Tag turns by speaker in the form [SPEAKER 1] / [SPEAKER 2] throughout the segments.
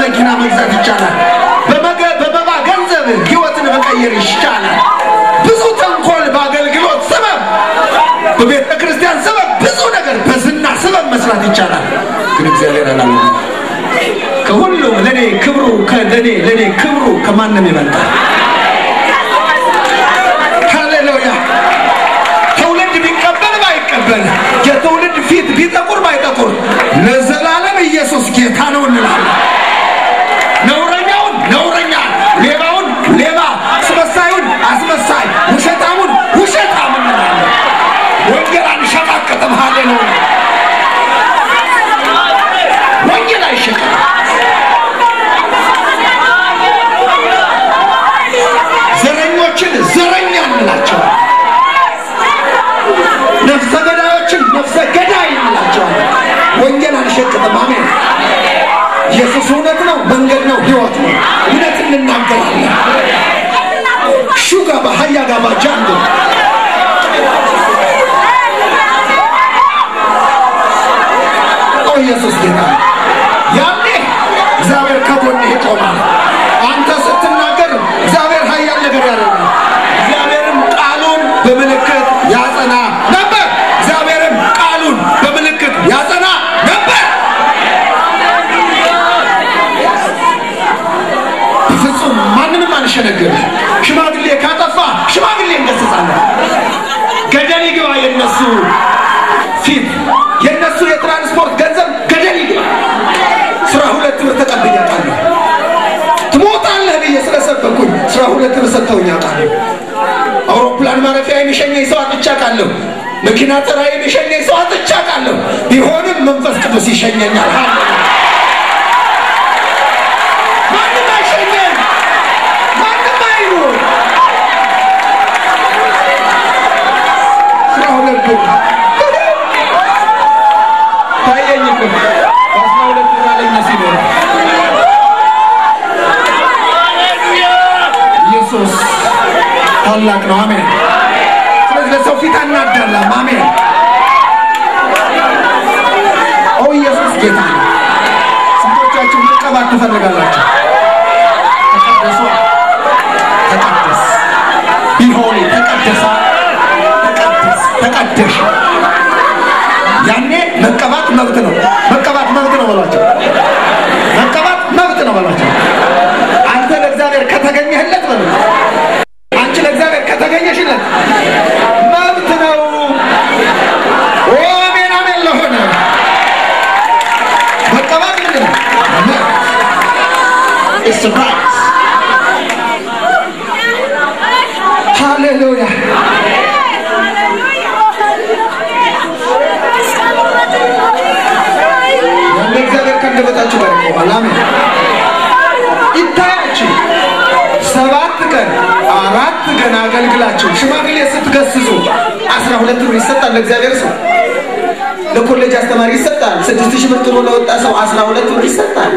[SPEAKER 1] መኪና መግዛት ይቻላል። በመገ- በመባ ገንዘብ ህይወትን መቀየር ይቻላል። ብዙ ተንኮል በአገልግሎት ሰበብ፣ በቤተ ክርስቲያን ሰበብ ብዙ ነገር በዝና ሰበብ መስራት ይቻላል። ግን እግዚአብሔር አላለ። ከሁሉም ለኔ ክብሩ ከለኔ ለኔ ክብሩ ከማንም ይበልጣል። ሃሌሉያ! ትውልድ ቢቀበል ባይቀበል የትውልድ ፊት ቢጠቁር ባይጠቁር ለዘላለም ኢየሱስ ጌታ ነው እንላለን። ነውረኛውን ነውረኛ፣ ሌባውን ሌባ፣ አስመሳዩን አስመሳይ፣ ውሸታሙን ውሸታም እንላለን። ወንጌል አንሸቃቅጥም። ሃሌሉያ! ወንጌል አይሸቅም። ዘረኞችን ዘረኛ እንላቸዋለን። ነፍሰ ገዳዮችን ነፍሰ ገዳይ እንላቸዋለን። ወንጌል አንሸቅጥም። አሜን። ኢየሱስ እውነት ነው፣ መንገድ ነው፣ ህይወት ነው። እውነት እንናገራለን። ሹጋ ባህያ ጋባ ጃንዶ ኦ ኢየሱስ ጌታ ነው። ያኔ እግዚአብሔር ከጎንህ ይቆማል። አንተ ስትናገር እግዚአብሔር ኃያል ነገር ያደርጋል። እግዚአብሔርም ቃሉን በምልክት ያጸና ነበር። እግዚአብሔርም ቃሉን በምልክት ያጸና ነበር። በፍጹም ማንንም አንሸነግርም። ሽማግሌ ካጠፋ ሽማግሌ እንገስጻለን። ገደል ይግባ የነሱ ፊት የነሱ የትራንስፖርት ገንዘብ ገደል ይግባ። ስራ ሁለት ብር ተቀብዬ አውቃለሁ። ትሞታለህ ብዬ ስለሰበኩኝ ስራ ሁለት ብር ሰጥተውኝ አውቃለሁ። አውሮፕላን ማረፊያ የሚሸኘኝ ሰው አጥቼ አውቃለሁ። መኪና ተራ የሚሸኘኝ ሰው አጥቼ አውቃለሁ። ቢሆንም መንፈስ ቅዱስ ይሸኘኛል። ሃሌሉያ! ማንም አይሸኘን፣ ማንም አይኑር። ስራ ሁለት ብር ታየኝ እኮ በአስራ ሁለት ብር አለኝ ሲኖር ኢየሱስ ታላቅ ነው። አሜን። ስለዚህ ለሰው ፊት አናዳላም። አሜን። ኦ ኢየሱስ ጌታ ነው። ስንቶቻችሁ መቀባት ትፈልጋላችሁ? ተቀደሱ። ተቀደስ ቢሆን ተቀደሰ። ተቀደስ ተቀደሽ ያኔ መቀባት መብት ነው። መቀባት መብት ነው በሏቸው። መቀባት መብት ነው በሏቸው። አንተ ለእግዚአብሔር ከተገኘህለት በሉ። አንቺ ለእግዚአብሔር ከተገኘሽለት መብት ነው። ኦ አሜን አሜን ለሆነ መቀባት ምንድን ነው? መብት። It's right. ሃሌሉያ ያለ እግዚአብሔር ከአንደበታችሁ ጋር ይቆማል። አሜን። ይታያችሁ ሰባት ቀን አራት ቀን አገልግላችሁ ሽማግሌ ስትገስጹ አስራ ሁለት ብር ይሰጣል ለእግዚአብሔር ሰው። ለኮሌጅ አስተማሪ ይሰጣል። ስድስት ሺህ ብር ጥሎ ለወጣ ሰው አስራ ሁለት ብር ይሰጣል።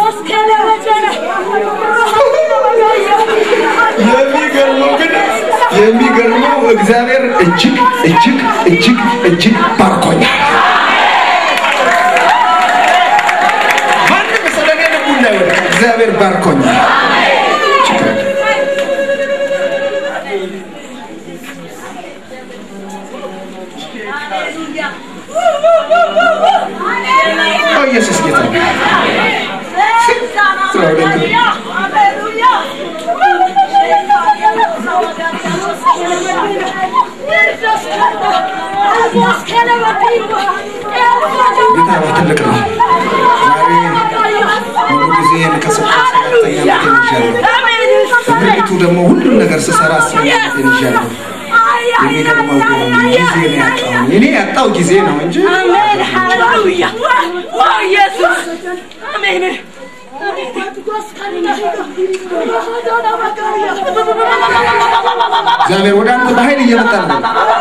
[SPEAKER 1] የሚገርመው ግን የሚገርመው እግዚአብሔር እጅግ እጅግ እጅግ እጅግ ባርኮኛል። ማንም ስለኔ ልቡ እንዳይወድቅ እግዚአብሔር ባርኮኛል። ችግር የለም። ኦ ኢየሱስ ጌታ ነው። ጌታ ነው ትልቅ ነው። ዛሬ ሙሉ ጊዜ ከሰጠኝ ሰባተኛ ዓመቴን ይዣለሁ። በምድሪቱ ደግሞ ሁሉም ነገር ስሰራ አስረኛ ዓመቴን ይዣለሁ። የሚገርመው ግን ጊዜ ነው ያጣው። እኔ ያጣው ጊዜ ነው እንጂ
[SPEAKER 2] አሜን ሃሌሉያ ኦ ኢየሱስ አሜን
[SPEAKER 1] እግዚአብሔር ወደ አንተ በኃይል እየመጣ ነው።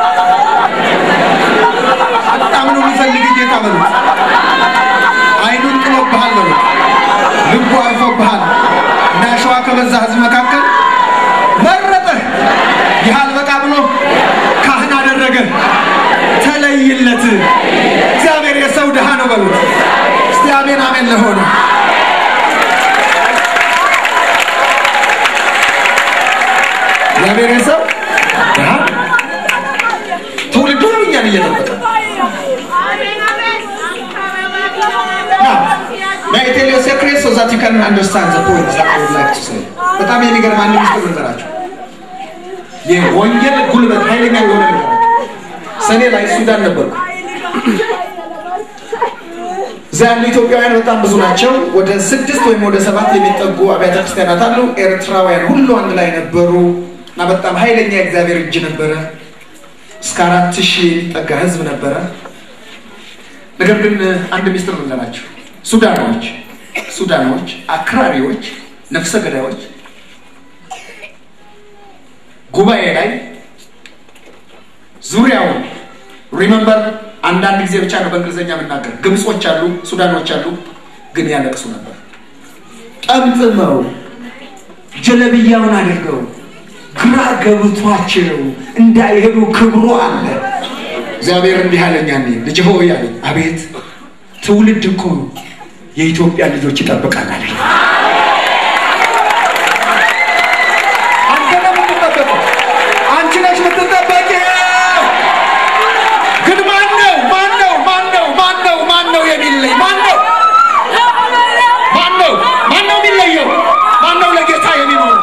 [SPEAKER 1] በጣም ነው የሚፈልግ ጌታ በሉት። አይኑን ጥሎብሃል በሉት። ልቡ አርፎብሃል። እንደ አሸዋ ከበዛ ሕዝብ መካከል መረጠህ። ይህ አልበቃ ብሎ ካህን አደረገ። ተለይለት። እግዚአብሔር የሰው ድሃ ነው በሉት። እስቲ አሜን አሜን ለሆነ እግዚአብሔር ሰው ትውልዱ ነው እኛን እየጠበቀ May I tell you a secret so that you can understand the point that I would like to say? በጣም የሚገርም አንድ ሚስጥር ልንገራችሁ። የወንጌል ጉልበት ኃይለኛ የሆነ ልንገራችሁ። ሰኔ ላይ ሱዳን ነበርኩ። እዛ ያሉ ኢትዮጵያውያን በጣም ብዙ ናቸው። ወደ ስድስት ወይም ወደ ሰባት የሚጠጉ አብያተ ክርስቲያናት አሉ። ኤርትራውያን ሁሉ አንድ ላይ ነበሩ እና በጣም ኃይለኛ የእግዚአብሔር እጅ ነበረ። እስከ አራት ሺህ የሚጠጋ ህዝብ ነበረ። ነገር ግን አንድ ሚስጥር ልንገራችሁ። ሱዳኖች ሱዳኖች አክራሪዎች፣ ነፍሰ ገዳዮች ጉባኤ ላይ ዙሪያውን ሪመምበር አንዳንድ ጊዜ ብቻ ነው በእንግሊዝኛ የምናገር። ግብጾች አሉ፣ ሱዳኖች አሉ፣ ግን ያለቅሱ ነበር። ጠምጥመው ጀለብያውን አድርገው ግራ ገብቷቸው እንዳይሄዱ ክብሩ አለ። እግዚአብሔር እንዲህ አለኝ ያኔ ልጅ ሆይ አለኝ፣ አቤት ትውልድ እኮ የኢትዮጵያ ልጆች ይጠብቃል አለኝ። አንተ ነው የምትጠበቀው፣ አንቺ ነች የምትጠበቂው። ግን ማን ነው ማን ነው ማን ነው ማን ነው ማን ነው የሚለይ ማን ነው ማን ነው ማን ነው የሚለየው? ማን ነው ለጌታ የሚኖረው?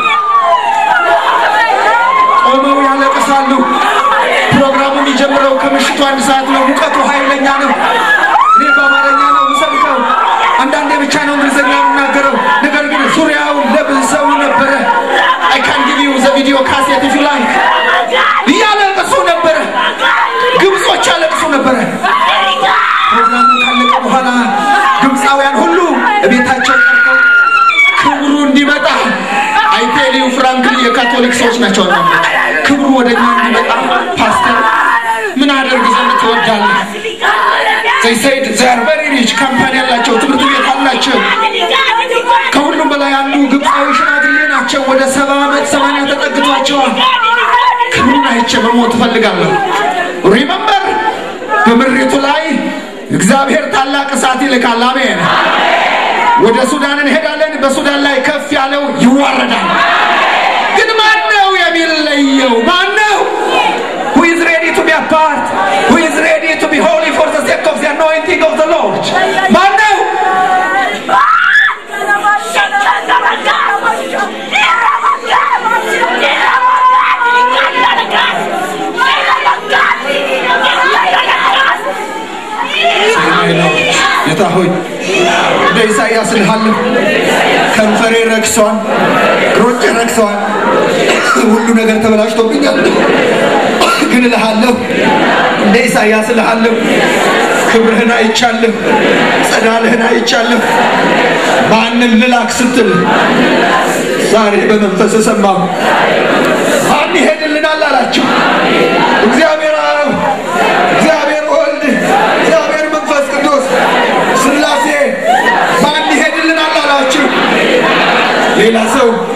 [SPEAKER 1] ቆመው ያለቅሳሉ። ፕሮግራሙ የሚጀምረው ከምሽቱ አንድ ሰዓት ነው። ሙቀቱ ኃይለኛ ነው። እኔ በአማርኛ ነው የምሰብከው፣ አንዳንዴ ብቻ ነው እንግሊዝኛ የምናገረው። ነገር ግን ዙሪያውን ለብሰው ነበረ። አይ ካን ጊቭ ዩ ዘ ቪዲዮ ካሴት ኢፍ ዩ ላይክ። እያለቅሱ ነበረ። ግብጾች ያለቅሱ ነበረ። ፕሮግራሙ ካለቀ በኋላ ግብፃውያን ሁሉ ቤታቸው ቀርተው ክብሩ እንዲመጣ አይቴሊው ፍራንክሊ የካቶሊክ ሰዎች ናቸው። አንዳንዶች ክብሩ ወደ እኛ እንዲመጣ ፓስተር ምን አደርግ ዘንድ ትወዳለህ? ዘይ ሰይድ ዘር ቨሪ ሪች ካምፓኒ ያላቸው ትምህርት ቤት አላቸው። ከሁሉም በላይ አንዱ ግብፃዊ ሽማግሌ ናቸው። ወደ ሰባ ዓመት ሰማንያ ተጠግቷቸዋል። ክብሩን አይቼ መሞት እፈልጋለሁ። ሪመምበር በምድሪቱ ላይ እግዚአብሔር ታላቅ እሳት ይልካል። አሜን። ወደ ሱዳን እንሄዳለን። በሱዳን ላይ ከፍ ያለው ይዋረዳል። ግን ማን ነው የሚለየው? ማን ነው? Who is ready to be a part? Who is ready to be holy for the sake of the anointing of the Lord? ማን ነው? ጌታ ሆይ እንደ ኢሳይያስ እልሃለሁ፣ ከንፈሬ ረክሷል፣ እግሮቼ ረክሰዋል፣ ሁሉ ነገር ተበላሽቶብኛል። ግን እልሃለሁ፣ እንደ ኢሳይያስ እልሃለሁ፣ ክብርህን አይቻለሁ፣ ጸዳልህን አይቻለሁ። ማንን ልላክ ስትል ዛሬ በመንፈስ ሰማሁ። ማን ይሄድልናል አላቸው። እግዚአብሔር አብ፣ እግዚአብሔር ወልድ፣ እግዚአብሔር መንፈስ ቅዱስ ስላሴ ማን ይሄድልናል አላችሁ። ሌላ ሰው